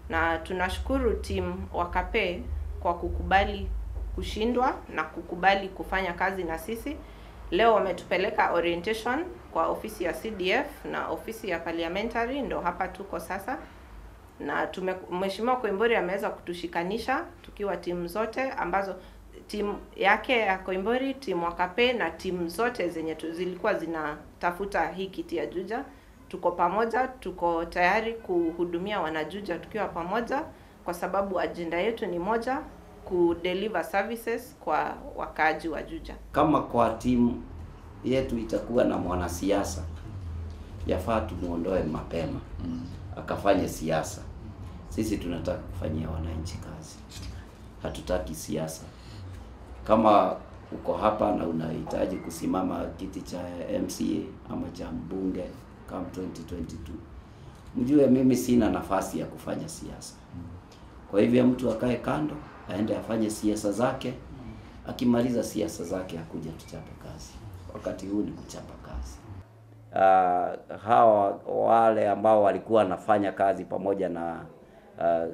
na tunashukuru timu Wakape kwa kukubali kushindwa na kukubali kufanya kazi na sisi. Leo wametupeleka orientation kwa ofisi ya CDF na ofisi ya parliamentary, ndo hapa tuko sasa na tume Mheshimiwa Koimburi ameweza kutushikanisha tukiwa timu zote ambazo timu yake ya Koimburi, timu Wakape na timu zote zenye tu, zilikuwa zinatafuta hii kiti ya Juja. Tuko pamoja, tuko tayari kuhudumia wanajuja tukiwa pamoja, kwa sababu ajenda yetu ni moja, kudeliver services kwa wakaaji wa Juja. Kama kwa timu yetu itakuwa na mwanasiasa, yafaa tumuondoe mapema akafanye siasa. Sisi tunataka kufanyia wananchi kazi, hatutaki siasa. Kama uko hapa na unahitaji kusimama kiti cha MCA ama cha mbunge kama 2022, mjue mimi sina nafasi ya kufanya siasa. Kwa hivyo mtu akae kando, aende afanye siasa zake. Akimaliza siasa zake akuja tuchape kazi. Wakati huu ni kuchapa kazi. Uh, hawa wale ambao walikuwa wanafanya kazi pamoja na uh,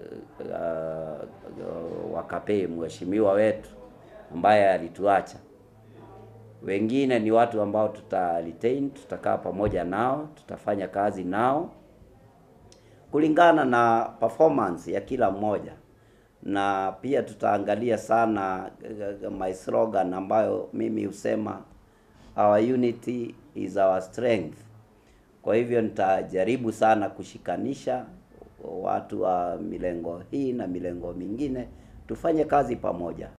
uh, Wakape, mheshimiwa wetu ambaye alituacha, wengine ni watu ambao tuta retain, tutakaa pamoja nao, tutafanya kazi nao kulingana na performance ya kila mmoja, na pia tutaangalia sana uh, my slogan ambayo mimi husema our unity is our strength. Kwa hivyo nitajaribu sana kushikanisha watu wa milengo hii na milengo mingine, tufanye kazi pamoja.